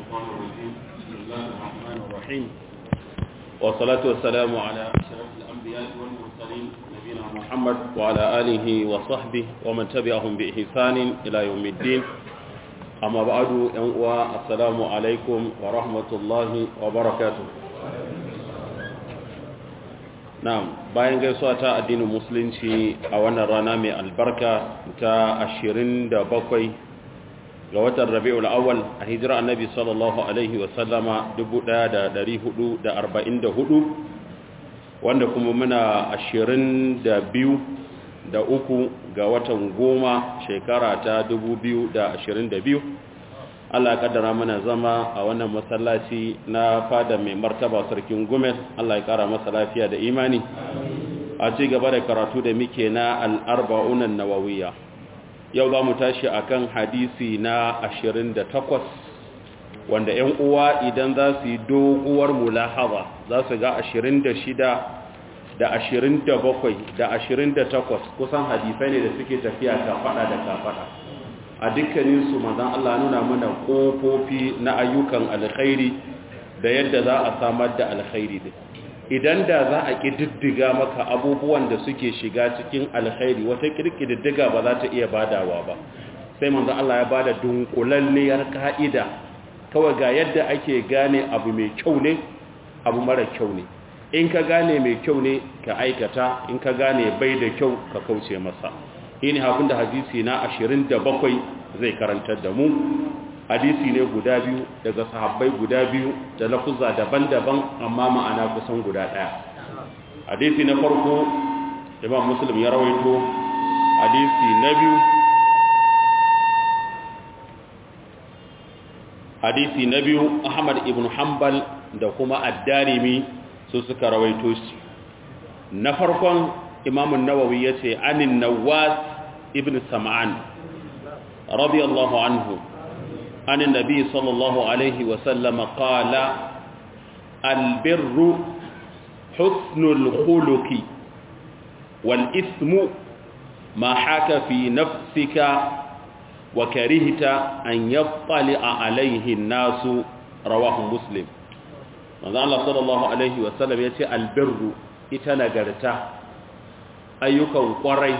الشيطان الرجيم بسم الله الرحمن الرحيم والصلاة والسلام على أشرف الأنبياء والمرسلين نبينا محمد وعلى آله وصحبه ومن تبعهم بإحسان إلى يوم الدين أما بعد ينقوى السلام عليكم ورحمة الله وبركاته Na'am, bayan gaisuwa ta addinin musulunci a wannan rana mai albarka ta 27 ga watan Rabiul Awwal a hijira Annabi sallallahu alaihi wa sallama 1444 wanda kuma muna 22 da uku ga watan goma shekara ta 2022 Allah ya kaddara mana zama a wannan masallaci na fada mai martaba sarkin Gumel Allah ya kara masa lafiya da imani a ci gaba da karatu da muke na al-arba'un an-nawawiyya yau za mu tashi akan hadisi na 28 wanda 'yan uwa idan za su yi doguwar mulahaza za su ga 26 da 27 da 28 kusan hadisai ne da suke tafiya kafada da kafada a dukkaninsu manzan Allah nuna mana ƙofofi na ayyukan alkhairi da yadda za a samar da alkhairi din idan da za a ƙididdiga maka abubuwan da suke shiga cikin alkhairi wata ƙididdiga ba za ta iya badawa ba sai manzan Allah ya bada dunkulalliyar ka'ida kawai ga yadda ake gane abu mai kyau ne abu mara kyau ne in ka gane mai kyau ne ka aikata in ka gane bai da kyau ka kauce masa shine abin da hadisi na 27 zai karantar da mu hadisi ne guda biyu daga sahabbai guda biyu da lafuzza daban-daban amma ma'ana kusan guda daya hadisi na farko imam muslim ya rawaito hadisi na biyu hadisi na biyu ahmad ibn hanbal da kuma ad-darimi su suka rawaito shi na farkon imam an-nawawi yace anin nawas ibn sam'an radiyallahu anhu عن النبي صلى الله عليه وسلم قال البر حسن الخلق والإثم ما حاك في نفسك وكرهت أن يطلع عليه الناس رواه مسلم ماذا الله صلى الله عليه وسلم يتي البر إتنقرتا أيكم قري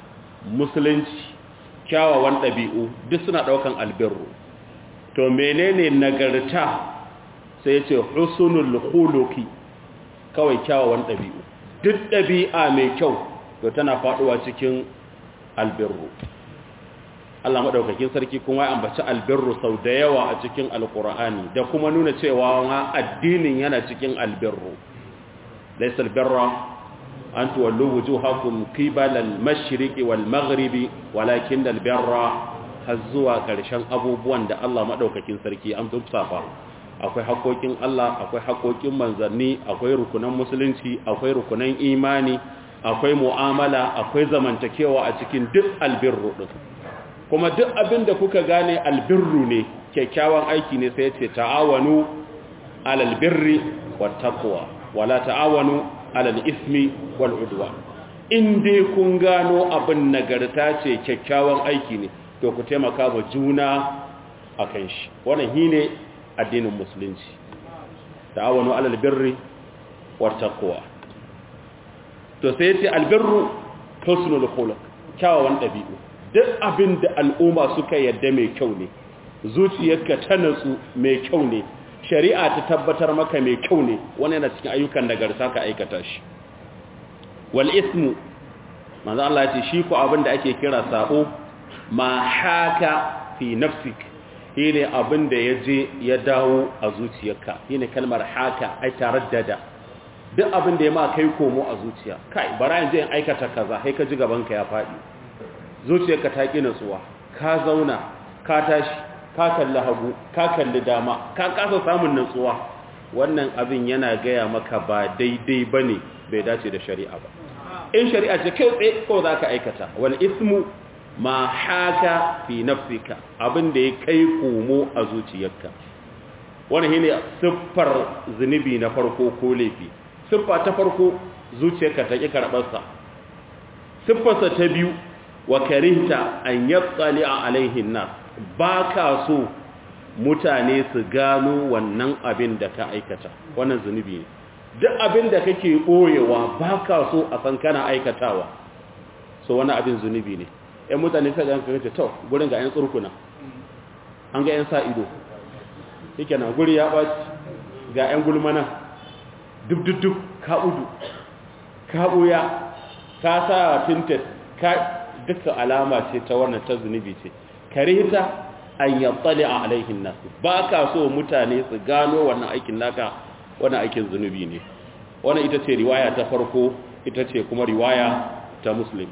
مسلنش kyawawan ɗabi'u duk suna ɗaukan albirru to menene nagarta sai ce husnul khuluqi kawai kyawawan ɗabi'u duk ɗabi'a mai kyau to tana faɗuwa cikin albirru Allah madaukakin sarki kuma ya ambaci albirru sau da yawa a cikin alqur'ani da kuma nuna cewa addinin yana cikin albirru laysa albirra أن تولوا وجوهكم قبل المشرق والمغرب ولكن البر هزوا كرشان abubuwan da Allah madaukakin sarki an tsafa akwai haƙoƙin Allah akwai haƙoƙin manzanni akwai rukunan musulunci akwai rukunan imani akwai mu'amala akwai zamantakewa a cikin duk albirru din kuma duk abin da kuka gane albirru ne kyakkyawan aiki ne sai ya ce ta'awanu alal birri wat taqwa wala ta'awanu alal ismi wal udwa in dai kun gano abin nagarta ce kyakkyawan aiki ne to ku taimaka wa juna akan shi wannan shine addinin musulunci ta'awanu alal birri wat taqwa to sai yace albirru husnul khuluq kyawawan dabi'u duk abin da al'umma suka yadda mai kyau ne zuciyarka ta natsu mai kyau ne shari'a ta tabbatar maka mai kyau ne wani yana cikin ayyukan nagarta ka aikata shi wal ismu manzo Allah ya ce shi ko abin da ake kira sabo ma haka fi nafsik shine abin da yaje ya dawo a zuciyarka shine kalmar haka ai taraddada duk abin da ya ma kai komo a zuciya kai bara yanzu in aikata kaza sai ka ji gaban ka ya fadi zuciyarka ta ki natsuwa ka zauna ka tashi ka kalli hagu ka kalli dama ka kasa samun nutsuwa wannan abin yana gaya maka ba daidai bane bai dace da shari'a ba in shari'a ce kai tsaye ko za ka aikata wal ismu ma haka fi nafsika abin da ya kai komo a zuciyarka wannan shine siffar zunubi na farko ko laifi siffa ta farko zuciyarka ta ki karɓar sa siffarsa ta biyu wa karihta an yattali alaihin nas ba ka so mutane su gano wannan abin da ka aikata wannan zunubi ne duk abin da kake ɓoyewa ba ka so a san kana aikatawa so wani abin zunubi ne ‘yan mutane sai ga yankin to gurin ga ‘yan tsurkuna an ga ‘yan sa ido yake na guri ya ɓaci ga ‘yan gulmana duk-duk ka udu ka ɓuya ka sa tintet ka duka alama ce ta wannan ta zunubi ce karita an yattali a alaihin nasu ba ka so mutane su gano wannan aikin naka wannan aikin zunubi ne wannan ita ce riwaya ta farko ita ce kuma riwaya ta muslim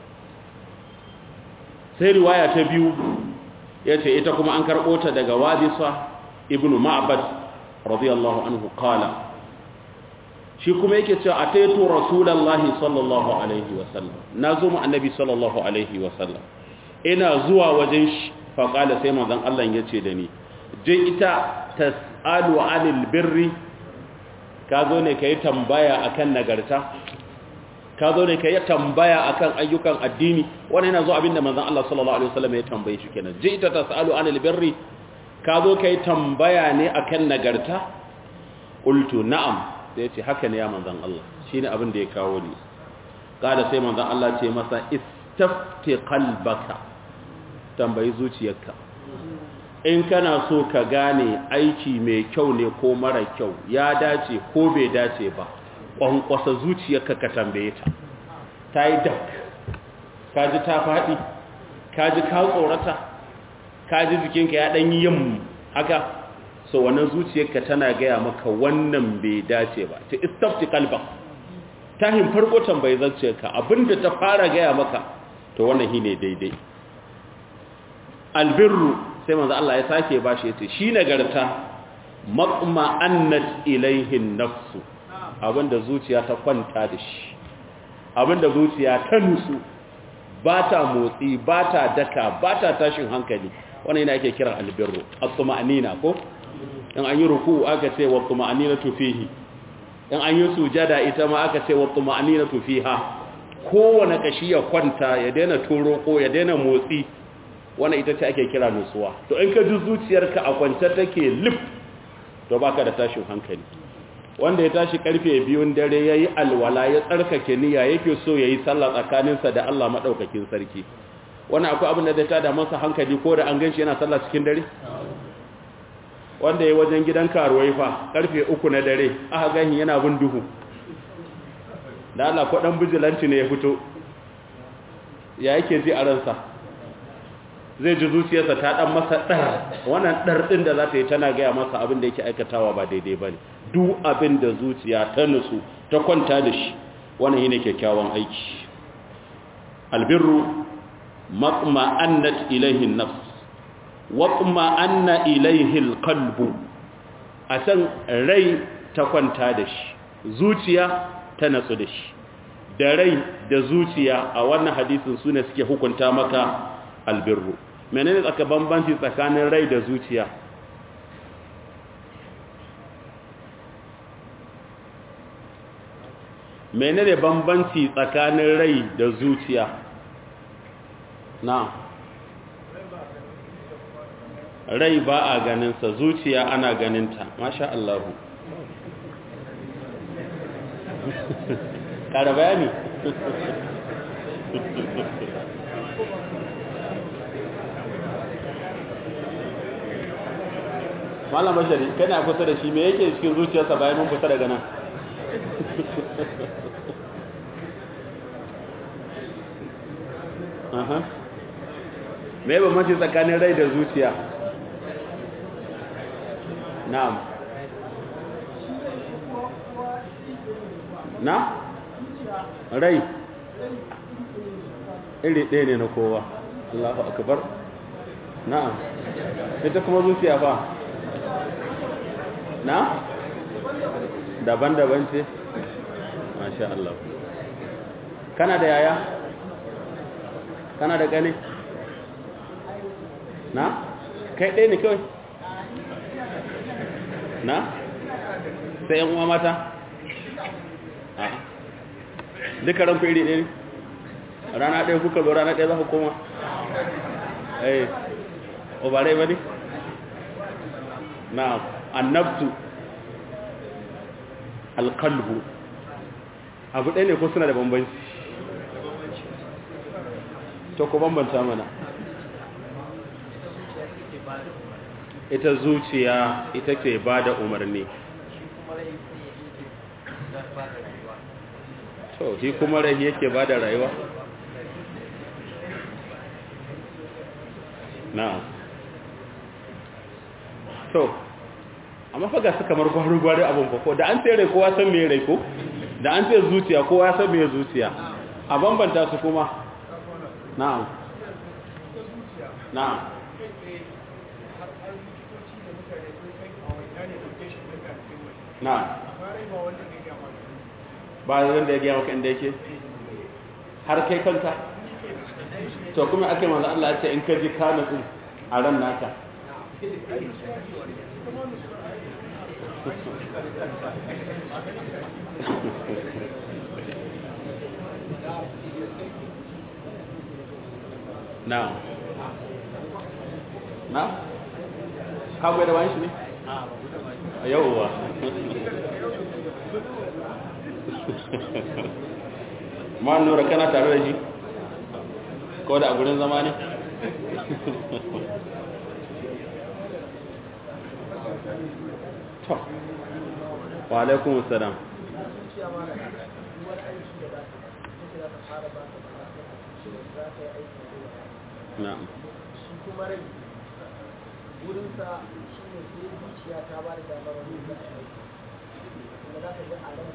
sai riwaya ta biyu ya ce ita kuma an karɓo ta daga wadisa ibn ma'abad radiyallahu anhu kala shi kuma yake cewa a taito rasulallahi sallallahu alaihi wasallam na zo mu annabi sallallahu alaihi wasallam ina zuwa wajen shi faƙala sai manzon Allah ya ce da ni je ita tas'alu anil birri ka zo ne ka yi tambaya akan nagarta ka zo ne ka yi tambaya akan ayyukan addini wani yana zo abinda manzon Allah sallallahu alaihi wasallam ya tambaye shi kenan je ita tas'alu anil birri ka zo ka yi tambaya ne akan nagarta qultu na'am sai ce haka ne ya manzon Allah shine abin da ya kawo ni kada sai manzon Allah ce masa istafti qalbaka tambayi zuciyarka in kana so ka gane aiki mai kyau ne ko mara kyau ya dace ko bai dace ba kwankwasa zuciyarka ka tambaye ta ta yi dak ka ji ta faɗi ka ji ka tsorata ka ji jikinka ya ɗanyi yin haka so wannan zuciyarka tana gaya maka wannan bai dace ba ta istafti kalba ta hin farko tambayi zuciyarka abinda ta fara gaya maka to wannan shi ne daidai albirru sai manzo Allah ya sake bashi yace shi nagarta maqma annat ilaihin nafsu abinda zuciya ta kwanta da shi abinda zuciya ta nusu ba ta motsi ba ta daka ba ta tashin hankali wannan yana ake kira albirru at-tuma'nina ko in an yi ruku aka ce wa tuma'ninatu fihi in an yi sujada ita ma aka ce wa tuma'ninatu fiha kowane kashi ya kwanta ya daina toro ko ya daina motsi wannan ita ce ake kira nutsuwa to in ka ji zuciyarka a kwance take lif to baka da tashin hankali wanda ya tashi karfe biyun dare yayi alwala ya tsarkake niyya yake so yayi sallah tsakaninsa da Allah madaukakin sarki wannan akwai abin da zai tada masa hankali ko da an ganshi yana sallah cikin dare wanda ya wajen gidan karuwai fa karfe uku na dare aka gani yana bin duhu da Allah ko dan bijilanci ne ya fito ya yake ji a ransa zai ji zuciyarsa ta dan masa dar wannan dar din da za ta yi tana gaya masa abin da yake aikatawa ba daidai bane duk abin da zuciya ta nutsu ta kwanta da shi wannan shine kyakkyawan aiki albirru maqma annat ilayhi an-nafs waqma anna ilayhi al-qalbu asan rai ta kwanta da shi zuciya ta natsu da shi da rai da zuciya a wannan hadisin sune suke hukunta maka albirru menene tsaka bambanci tsakanin rai da zuciya menene bambanci tsakanin rai da zuciya na rai ba a ganinsa zuciya ana ganinta masha Allah ƙara bayani malam bashari kana kusa da shi me yake cikin zuciyarsa bayan mun fita daga nan aha me ba mace tsakanin rai da zuciya na'am na rai iri ɗaya ne na kowa Allahu akbar na'am ita kuma zuciya fa na daban-daban ce masha Allah kana da yaya kana da gane na kai ɗaya ne kawai na sai yan uwa mata a duka ranku iri ɗaya rana ɗaya kuka zo rana ɗaya za ku koma eh obarai ba ne na annabtu alkalbu abu ɗaya ne ko suna da bambanci to ku bambanta mana ita zuciya ita ke ba da umarni to shi kuma rai yake ba da rayuwa na to amma faga su kamar gwari-gwari abin ko da an tsere kowa san mai rai ko da an tsere zuciya kowa san mai zuciya a bambanta su kuma na'am na'am na'am ba wanda ya gaya maka inda yake har kai kanka to kuma ake manzo Allah ya ce in ka ji ka nutsu a ran naka na na ka bai da wani shi ne a yauwa ma nura kana tare da shi ko da a gurin zama ne to wa alaikun salam na'am shi kuma rai wurinsa shi ne sai zuciya ta ba da damar wani da a yi kuma za ka ji a ran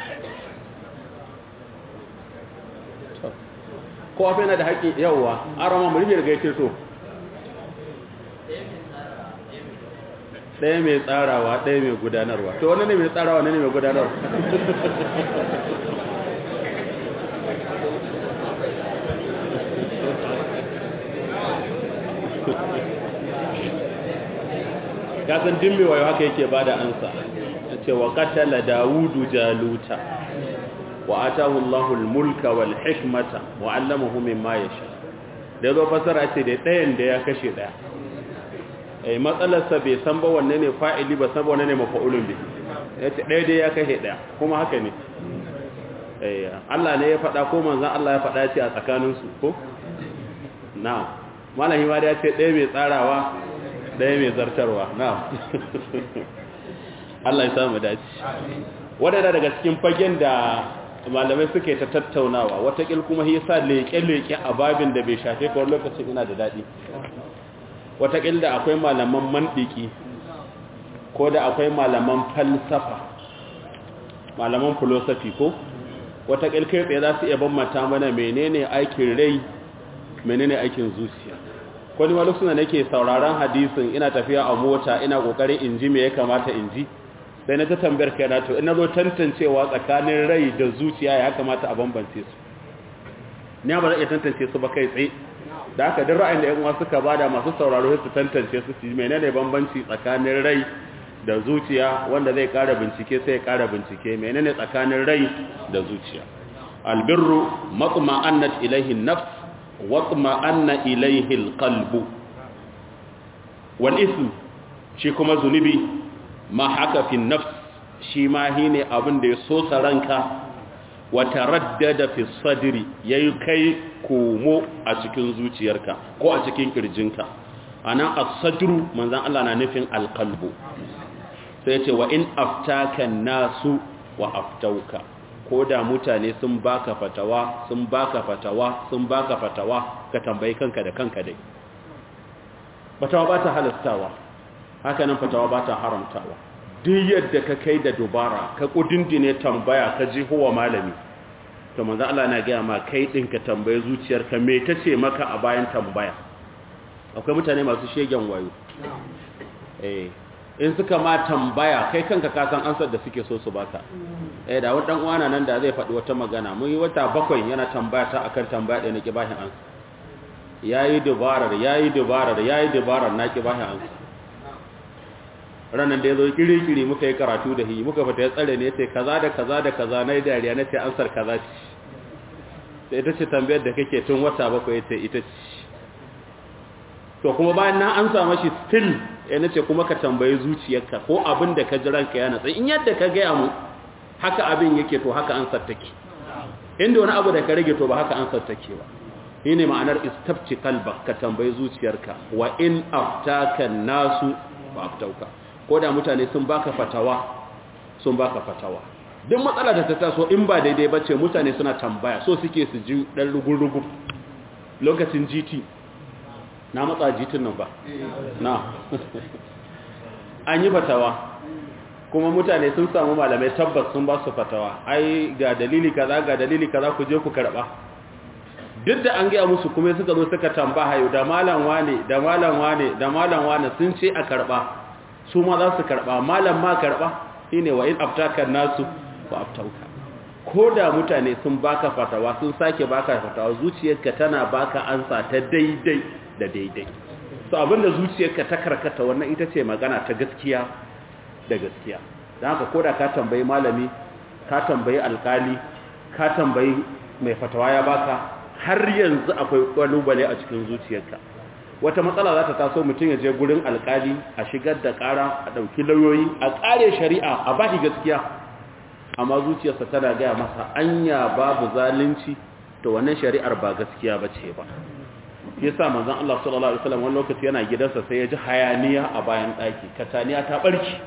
to kowa fa yana da haƙƙi yawwa an rama mu rufe daga yake so ɗaya mai tsarawa ɗaya mai gudanarwa to wani ne mai tsarawa wani ne mai gudanarwa kasan dimmi wayo haka yake ba da ansa ce wa katala dawudu jaluta wa atahu Allahu al-mulka wal hikmata wa 'allamahu mimma yasha da zo fasara ce da ɗayan da ya kashe ɗaya eh matsalarsa bai san ba wanne ne fa'ili ba san ba wanne ne mafa'ulun bi yace ɗaya dai ya kashe ɗaya kuma haka ne eh Allah ne ya faɗa ko manzon Allah ya faɗa ce a tsakanin su ko na'am malami ma ya ce ɗaya mai tsarawa ɗaya mai zartarwa na'am Allah ya samu dace wadanda daga cikin fagen da malamai suke ta tattaunawa watakil kuma ya sa leƙe-leƙe a babin da bai shafe kawai lokacin ina da daɗi watakil da akwai malaman mandiki ko da akwai malaman falsafa malaman filosofi ko watakil kai tsaye za su iya bambata mana menene aikin rai menene aikin zuciya ko ni wani suna nake sauraron hadisin ina tafiya a mota ina kokarin in ji me ya kamata in ji sai na ta tambayar kai na to ina zo tantancewa tsakanin rai da zuciya ya kamata a bambance su ni ba zan iya tantance su ba kai tsaye da haka duk ra'ayin da yan uwa suka bada masu sauraro su tantance su su menene bambanci tsakanin rai da zuciya wanda zai kara bincike sai ya kara bincike menene tsakanin rai da zuciya albirru matma'annat ilayhi an-nafs watma'anna ilayhi al-qalbu wal ism shi kuma zunubi ma haka fi nafs shi ma shine abin da ya so ranka wa taraddada fi sadri yayi kai komo a cikin zuciyarka ko a cikin kirjinka ana as-sadru manzon Allah na nufin al-qalbu sai ya ce wa in aftaka nasu wa aftauka ko da mutane sun baka fatawa sun baka fatawa sun baka fatawa ka tambayi kanka da kanka dai fatawa ba ta halastawa haka nan fatawa ba ta haramtawa duk yadda ka kai da dubara ka kudindine tambaya ka ji huwa malami to manzo Allah na ga ma kai din ka tambaye zuciyarka me tace maka a bayan tambaya akwai mutane masu shegen wayo eh in suka ma tambaya kai kanka ka san ansar da suke so su baka eh da wani dan uwana nan da zai faɗi wata magana mun yi wata bakwai yana tambaya ta akan tambaya da nake bashi ansa yayi dubarar yayi dubarar yayi dubarar naki bashi ansa ranan da yazo kiri-kiri muka yi karatu da hi muka fita ya tsare ne sai kaza da kaza da kaza nayi dariya nace ansar kaza ce sai ita ce tambayar da kake tun wata bakwai yace ita ce to kuma bayan na ansa mashi still ya nace kuma ka tambayi zuciyarka ko abin da ka ji ranka ya natsa in yadda ka gaya mu haka abin yake to haka an sattake inda wani abu da ka rage to ba haka an sattake ba shi ne ma'anar istafci kalba ka tambayi zuciyarka wa in aftaka nasu ba aftauka ko da mutane sun baka fatawa sun baka fatawa duk matsala da ta taso in ba daidai ba ce mutane suna tambaya so suke su ji ɗan rugun-rugun lokacin gt na matsa jitin nan ba na an yi fatawa kuma mutane sun samu malamai tabbas sun ba su fatawa ai ga dalili kaza ga dalili kaza ku je ku karba duk da an gaya musu kuma suka zo suka tamba hayo da malam wane da malam wane da malam wane sun ce a karba su ma za su karba malam ma karba shine wa in aftaka nasu wa aftauka ko da mutane sun baka fatawa sun sake baka fatawa zuciyarka tana baka ansa ta daidai da daidai so abinda zuciyarka ta karkata wannan ita ce magana ta gaskiya da gaskiya don haka ko da ka tambayi malami ka tambayi alkali ka tambayi mai fatawa ya baka har yanzu akwai kalubale a cikin zuciyarka wata matsala za ta taso mutum ya je gurin alkali a shigar da kara a ɗauki lauyoyi a ƙare shari'a a bashi gaskiya amma zuciyarsa tana gaya masa anya babu zalunci to wannan shari'ar ba gaskiya ba ce ba yasa manzon Allah sallallahu alaihi wasallam wani lokaci yana gidansa sai ya ji hayaniya a bayan ɗaki kataniya ta barki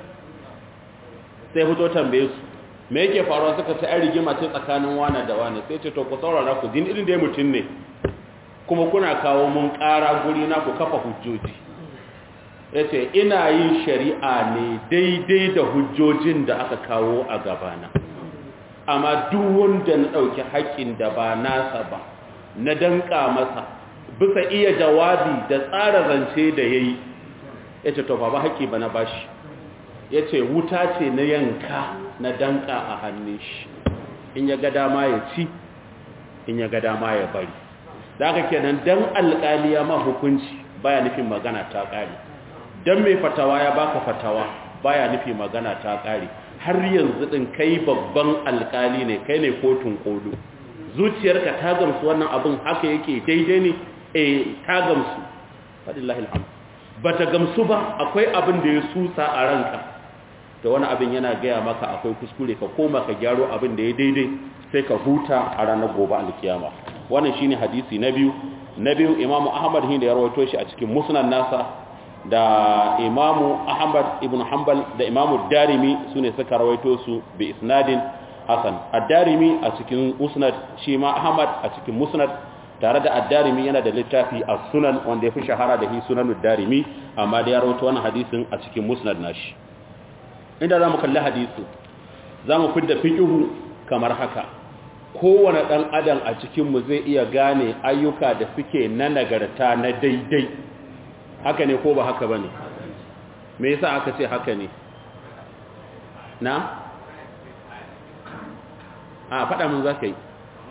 sai fito tambaye su me yake faruwa suka ta rigima ce tsakanin wane da wane sai ce to ku saurara ku din irin da mutum ne kuma kuna kawo mun ƙara guri na ku kafa hujjoji yace ina yin shari'a ne daidai da hujjojin da aka kawo a gabana amma duk wanda na ɗauki haƙƙin da ba nasa ba na danka masa bisa iya jawabi da tsara zance da yayi yace to ba haƙƙi ba na bashi ya ce wuta ce na yanka na danka a hannun shi in ya ga dama ya ci in ya ga dama ya bari da aka kenan dan alƙaliya ma hukunci baya nufin magana ta ƙare dan mai fatawa ya baka fatawa baya nufin magana ta ƙare har yanzu din kai babban alƙali ne kai ne kotun kodo zuciyarka ta gamsu wannan abin haka yake daidai ne eh ta gamsu fadillahi alhamd bata gamsu ba akwai abin da ya susa a ranka da wani abin yana gaya maka akwai kuskure ka koma ka gyaro abin da ya daidai sai ka huta a ranar gobe alkiyama wannan shine hadisi na biyu na biyu imamu ahmad hin da ya rawaito shi a cikin musnad nasa da imamu ahmad ibn hanbal da imamu darimi sune suka rawaito su bi isnadin hasan ad-darimi a cikin musnad shi ma ahmad a cikin musnad tare da ad-darimi yana da littafi as-sunan wanda ya fi shahara da hi sunanud darimi amma da ya rawaito wannan hadisin a cikin musnad nashi inda za mu kalli hadisi za mu fidda fiƙihu kamar haka kowane ɗan adam a cikinmu zai iya gane ayyuka da suke na nagarta na daidai haka ne ko ba haka ba ne me yasa aka ce haka ne na? a faɗa mun za ka yi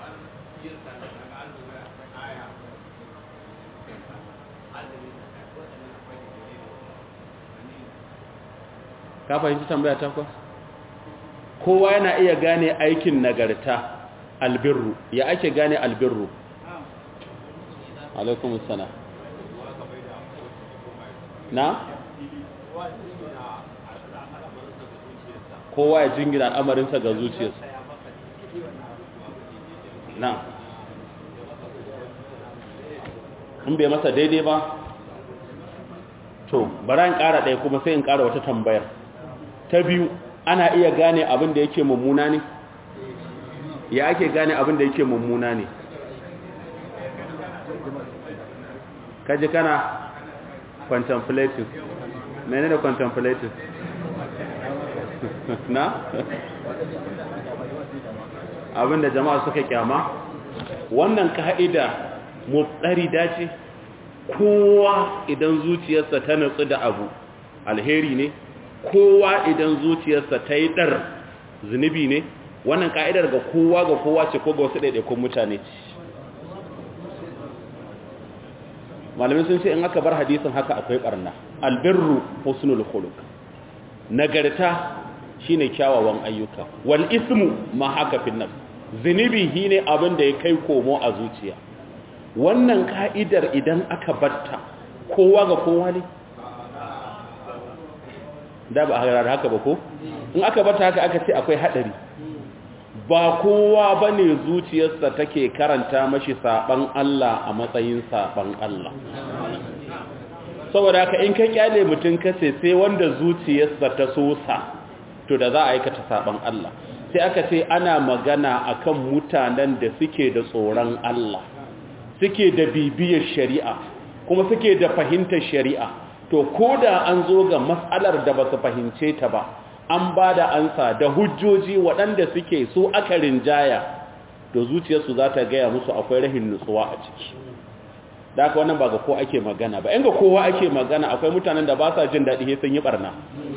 ka fahimci tambaya ta kuwa kowa yana iya gane aikin nagarta albirru ya ake gane albirru alaikum sana na kowa ya jingina al'amarinsa ga zuciyarsa na in bai masa daidai ba to bara in ƙara ɗaya kuma sai in ƙara wata tambayar ta biyu ana iya gane abin da yake mummuna ne ya ake gane abin da yake mummuna ne kaji kana contemplative mene da contemplative na abin da jama'a suka kyama wannan ka'ida mutsari dace kowa idan zuciyarsa ta nutsu da abu alheri ne kowa idan zuciyarsa ta yi ɗar zunubi ne wannan ka'idar ga kowa ga kowa ce ko ga wasu ɗaiɗaikun mutane ce malamin sun ce in aka bar hadisin haka akwai ɓarna albirru husnul khuluq nagarta shine kyawawan ayyuka wal ismu ma haka fi nafs zunubi shine abin da ya kai komo a zuciya wannan ka'idar idan aka batta kowa ga kowa ne da ba a haka ba ko in aka bata haka aka ce akwai hadari ba kowa bane zuciyarsa take karanta mashi saban Allah a matsayin saban Allah saboda haka in ka kyale mutum kace sai wanda zuciyarsa ta sosa to da za a aikata saban Allah sai aka ce ana magana akan mutanen da suke da tsoron Allah suke da bibiyar shari'a kuma suke da fahimtar shari'a to ko da an zo ga matsalar da ba su fahimce ta ba an ba da ansa da hujjoji waɗanda suke so aka rinjaya to zuciyarsu za ta gaya musu akwai rahin nutsuwa a ciki da aka wannan ba ga ko ake magana ba in ga kowa ake magana akwai mutanen da ba sa jin daɗi sun yi ɓarna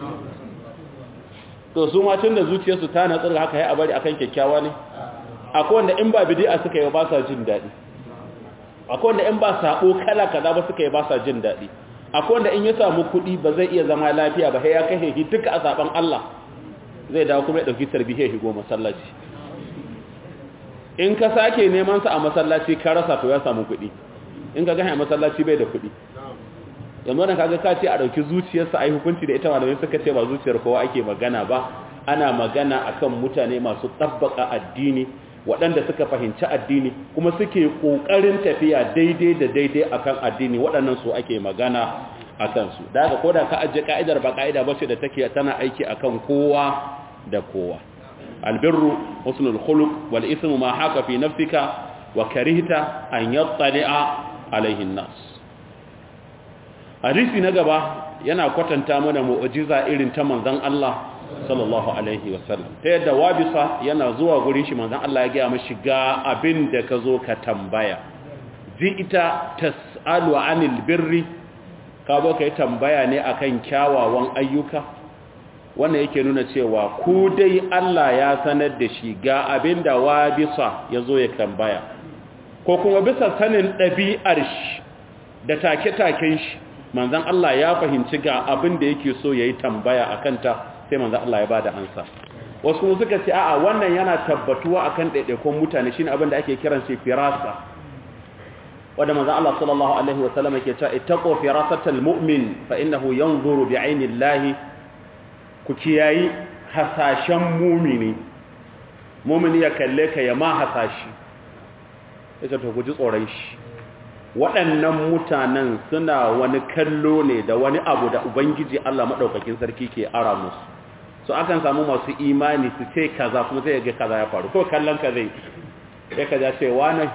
to su ma tun da zuciyarsu ta natsar haka ya bari akan kyakkyawa ne akwai wanda in ba bidi'a suka yi ba sa jin daɗi akwai wanda in ba sabo kala kaza ba suka yi ba sa jin daɗi akwai wanda in ya samu kuɗi ba zai iya zama lafiya ba sai ya kashe shi duka a saban Allah zai dawo kuma ya dauki tarbiyya shi go masallaci in ka sake neman sa a masallaci ka rasa to ya samu kuɗi in ka ga a masallaci bai da kuɗi yanzu wannan kaga ka ce a dauki zuciyarsa ai hukunci da ita malamai suka ce ba zuciyar kowa ake magana ba ana magana akan mutane masu tabbaka addini waɗanda suka fahimci addini kuma suke ƙoƙarin tafiya daidai da daidai akan addini waɗannan su ake magana a kansu da haka koda ka ajiye ka'idar ba ka'ida ba ce da take tana aiki akan kowa da kowa albirru husnul khuluq wal ismu ma haka fi nafsika wa karihta an yattali'a alaihi nas hadisi na gaba yana kwatanta mana mu'jiza irin ta manzon Allah sallallahu alaihi wasallam ta yadda wabisa yana zuwa gurin shi manzon Allah ya gaya mashi ga abin da ka zo ka tambaya ita tas'alu anil birri ka zo ka yi tambaya ne akan kyawawan ayyuka wannan yake nuna cewa ku dai Allah ya sanar da shi ga abin da wabisa ya zo ya tambaya ko kuma bisa sanin ɗabi'ar shi da take-taken shi manzon Allah ya fahimci ga abin da yake so ya yi tambaya a kanta sai manzo Allah ya bada ansa wasu kuma suka ce a'a wannan yana tabbatuwa akan daidaikon mutane shine abin da ake kiran shi firasa wanda manzo Allah sallallahu alaihi wa sallam yake cewa ittaqu firasatal mu'min fa innahu yanzuru bi'ayni Allah ku kiyayi hasashen mu'mini mu'mini ya kalle ka ya ma hasashi yake to ku ji tsoron shi waɗannan mutanen suna wani kallo ne da wani abu da ubangiji Allah maɗaukakin sarki ke ara musu so akan samu masu imani su ce kaza kuma zai ga kaza ya faru ko kallon ka zai sai ka ja ce wani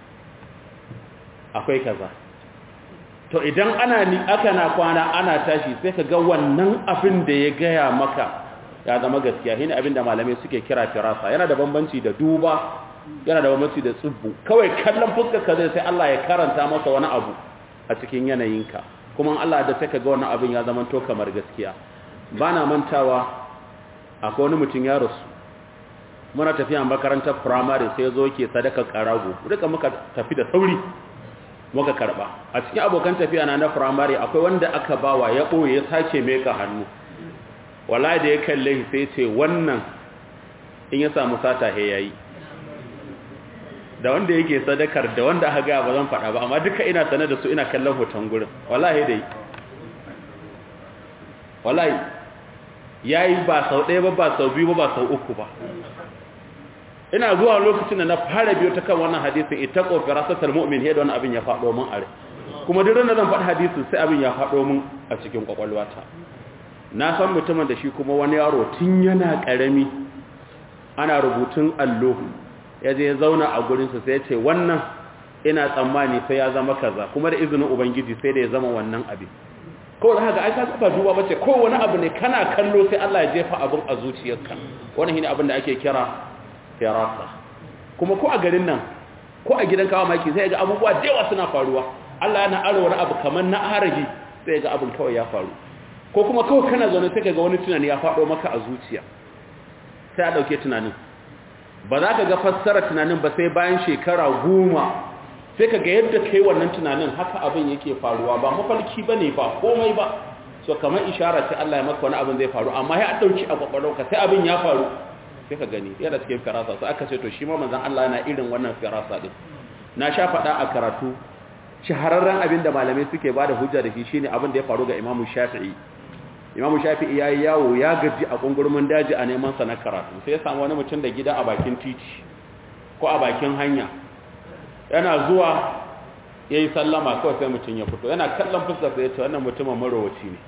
akwai kaza to idan ana ni aka na kwana ana tashi sai ka ga wannan abin da ya gaya maka ya zama gaskiya shine abin da malamai suke kira firasa yana da bambanci da duba yana da bambanci da tsubbu kawai kallon fuskar ka zai sai Allah ya karanta masa wani abu a cikin yanayinka kuma Allah da sai ka ga wannan abin ya zama to kamar gaskiya bana mantawa akwai wani mutum ya rasu muna tafiya makarantar primary sai zo ke sadaka karago duka muka tafi da sauri muka karba a cikin abokan tafiya na na primary akwai wanda aka bawa ya boye ya sace meka hannu wallahi da ya kalle sai ce wannan in ya samu sata he yayi da wanda yake sadakar da wanda aka ga ba zan faɗa ba amma duka ina sanar da su ina kallon hoton gurin wallahi dai wallahi yayi ba sau ɗaya ba ba sau biyu ba ba sau uku ba ina zuwa lokacin da na fara biyo ta kan wannan hadisin ittaqu firasatal mu'min yadda wannan abin ya faɗo min are kuma duk ranar zan faɗi hadisin sai abin ya faɗo min a cikin kwakwalwata na san mutumin da shi kuma wani yaro tun yana ƙarami ana rubutun allo ya je ya zauna a gurinsa sai ya ce wannan ina tsammani sai ya zama kaza kuma da izinin ubangiji sai da ya zama wannan abin kawai da haka ai ka ba duba bace ko wani abu ne kana kallo sai Allah ya jefa abin a zuciyarka wannan shine abin da ake kira firasa kuma ko a garin nan ko a gidan kawo maki sai ga abubuwa da yawa suna faruwa Allah yana aro wani abu kamar na arahi sai ga abin kawai ya faru ko kuma kawai kana zaune sai ga wani tunani ya faɗo maka a zuciya sai a ɗauke tunanin ba za ka ga fassara tunanin ba sai bayan shekara goma sai ka ga yadda kai wannan tunanin haka abin yake faruwa ba mafalki ba ne ba komai ba so kamar ishara sai Allah ya maka wani abin zai faru amma ya ɗauki a kwakwalwarka sai abin ya faru sai ka gani yana cikin firasa sai aka ce to shi ma manzon Allah yana irin wannan firasa din na sha faɗa a karatu shahararren abin da malamai suke bada hujja da shi shine abin da ya faru ga Imam Shafi'i imamu shafi'i ya yi yawo ya gaji a ƙungurmin daji a neman sa na karatu sai ya samu wani mutum da gida a bakin titi ko a bakin hanya yana zuwa ya yi sallama kawai sai mutum ya fito yana kallon fuskar sai ya ce wannan mutumin marowaci ne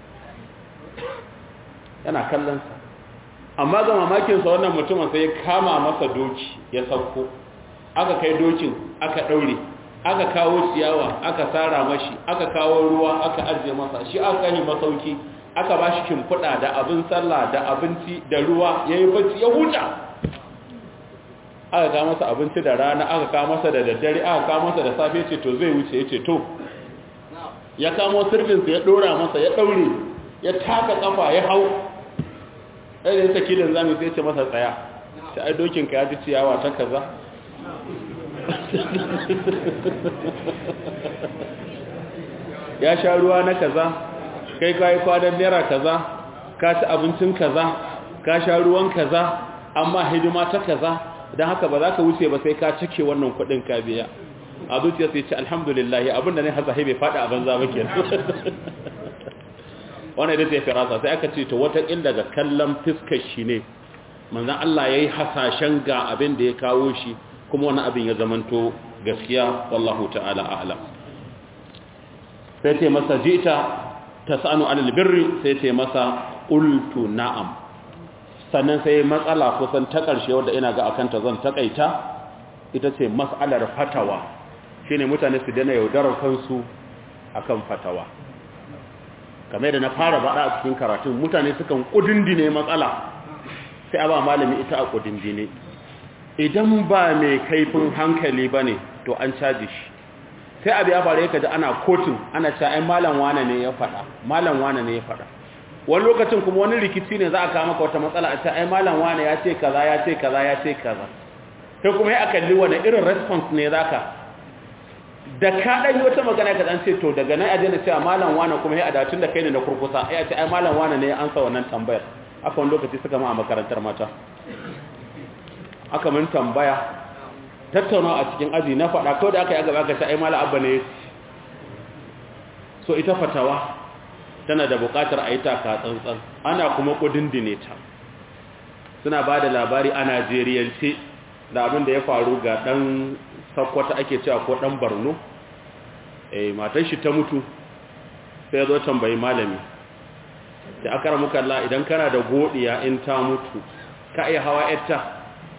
yana kallon sa amma ga mamakinsa wannan mutumin sai ya kama masa doki ya sauko aka kai dokin aka ɗaure aka kawo ciyawa aka tsara mashi aka kawo ruwa aka ajiye masa shi aka yi masauki aka ba shi shimfiɗa da abin sallah da abinci da ruwa ya yi bacci ya huta aka kawo masa abinci da rana aka kawo masa da daddare aka kawo masa da safe ce to zai wuce ya ce to ya kamo sirfinsa ya ɗora masa ya ɗaure ya taka ƙafa ya hau ɗaya da ya saki da zami sai ce masa tsaya ta ai dokinka ya ji ciyawa ta kaza ya sha ruwa na kaza kai kayi kwanan naira kaza ka ci abincin kaza ka sha ruwan kaza amma hidima ta kaza don haka ba za ka wuce ba sai ka cike wannan kudin ka biya a zuciya sai ce alhamdulillah abinda ne hasa bai faɗi a banza ba ke wannan ita ce firasa sai aka ce to wataƙil daga kallon fiskar shi ne manzan Allah ya yi hasashen ga abin da ya kawo shi kuma wani abin ya zamanto gaskiya wallahu ta'ala a'lam sai ce masa jita tasanu alal birri sai ce masa qultu na'am sannan sai matsala kusan ta ƙarshe wanda ina ga akan ta zan takaita ita ce mas'alar fatawa shine mutane su dana yaudarar kansu akan fatawa kamar da na fara bada a cikin karatun mutane sukan kudindine matsala sai a ba malami ita a kudindine idan ba mai kaifin hankali ba ne to an caji shi sai abu ya faru ya kaji ana kotun ana ca ai malam wane ne ya faɗa malam wane ne ya faɗa wani lokacin kuma wani rikici ne za a kama ka wata matsala a ca ai malam wane ya ce kaza ya ce kaza ya ce kaza sai kuma ya kalli wani irin response ne za ka da ka ɗan yi wata magana ka ɗan ce to daga nan a daina cewa malam wane kuma ya adatun da kai ne na kurkusa ya ce ai malam wane ne ya ansa wannan tambayar aka wani lokaci suka ma a makarantar mata aka mun tambaya tattaunawa a cikin aji na faɗa kawai da aka yi gaba ka ta aimala abba ne so ita fatawa tana da buƙatar a yi taka tsantsan ana kuma ƙudindine ta suna ba da labari a najeriyance da abin da ya faru ga ɗan sakwata ake cewa ko ɗan barno eh matan shi ta mutu sai ya zo tambayi malami da aka ramu kalla idan kana da godiya in ta mutu ka iya hawa yatta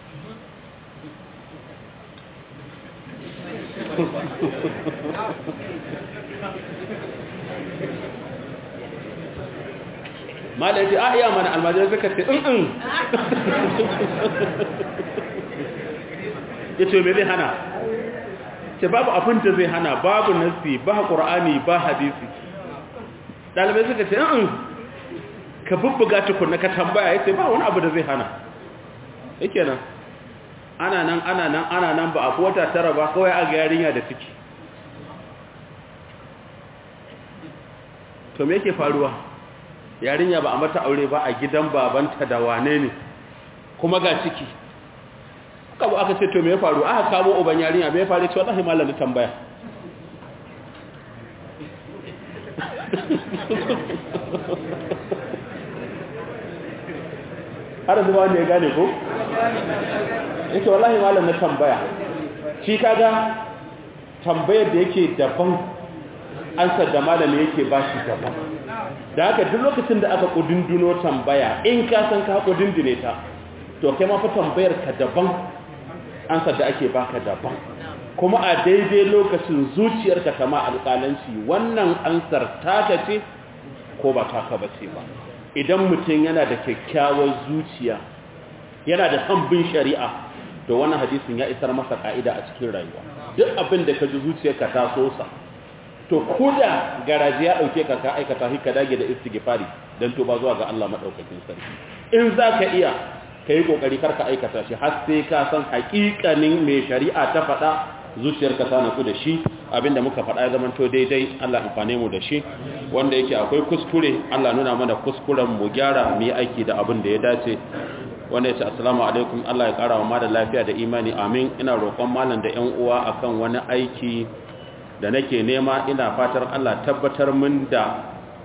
malai ce a iya mana almajirai suka ce in ya ce mai zai hana ce babu abin da zai hana babu nasi ba ƙura'ani ba hadisi ɗalibai suka ce in ka bubbuga tukunna ka tambaya ya ce ba wani abu da zai hana yake nan ana nan ana nan ana nan ba a wata tara ba kawai a ga yarinya da ciki to me yake faruwa yarinya ba a mata aure ba a gidan babanta da wane ne kuma ga ciki aka bu aka ce to me ya faru aka kamo uban yarinya me ya faru ce wallahi malam da tambaya har zuwa wanda ya gane ko yake wallahi malam na tambaya shi kaga tambayar da yake daban ansar da malami yake ba shi daban da haka duk lokacin da aka kudinduno tambaya in ka san ka kudindune ta to kai ma fa tambayar ka daban ansar da ake baka daban kuma a daidai lokacin zuciyarka kama alƙalanci wannan ansar taka ce ko ba taka ba ce ba idan mutum yana da kyakkyawar zuciya yana da son bin shari'a to wannan hadisin ya isar masa ka'ida a cikin rayuwa duk abin da ka ji zuciyarka ta sosa to koda garaji ya dauke ka ka aikata hika dage da istighfari dan to ba zuwa ga Allah madaukakin sarki in zaka iya kai kokari karka aikata shi har sai ka san haƙiƙanin me shari'a ta faɗa zuciyarka ta naku da shi abinda muka faɗa ya zama to daidai Allah amfane mu da shi wanda yake akwai kuskure Allah nuna mana kuskuren mu gyara mu yi aiki da abin da ya dace wanda ya ce assalamu alaikum Allah ya kara wa ma da lafiya da imani amin ina roƙon malam da ƴan uwa akan wani aiki da nake nema ina fatar Allah tabbatar min da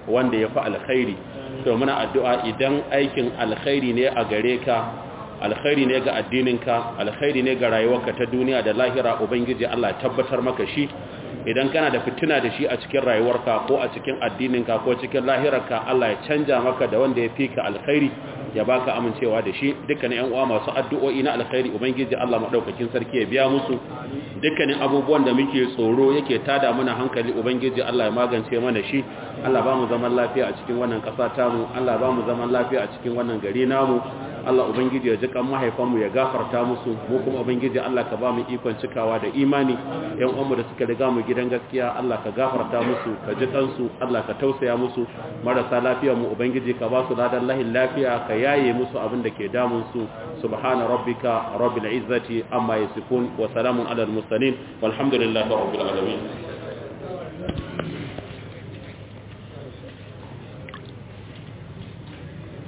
wanda ya fi alkhairi to muna addu'a idan aikin alkhairi ne a gare ka alkhairi ne ga addininka alkhairi ne ga rayuwarka ta duniya da lahira ubangiji Allah tabbatar maka shi idan kana da fitina da shi a cikin rayuwarka ko a cikin addininka ko cikin lahirarka Allah ya canja maka da wanda ya fi ka alkhairi ya baka amincewa da shi dukkanin ƴan uwa masu addu'o'i na alkhairi ubangiji Allah madaukakin sarki ya biya musu dukkanin abubuwan da muke tsoro yake tada mana hankali ubangiji Allah ya magance mana shi Allah ba mu zaman lafiya a cikin wannan ƙasa tamu Allah ba mu zaman lafiya a cikin wannan gari namu Allah Ubangiji ya ji kan mahaifanmu ya gafarta musu mu kuma Ubangiji Allah ka ba mu ikon cikawa da imani yan uwanmu da suka riga mu gidan gaskiya Allah ka gafarta musu ka ji kansu Allah ka tausaya musu marasa lafiya mu Ubangiji ka ba su ladan lahin lafiya ka yaye musu abin da ke damun su subhana rabbika rabbil izzati amma yasifun wa salamun alal mursalin walhamdulillahi rabbil alamin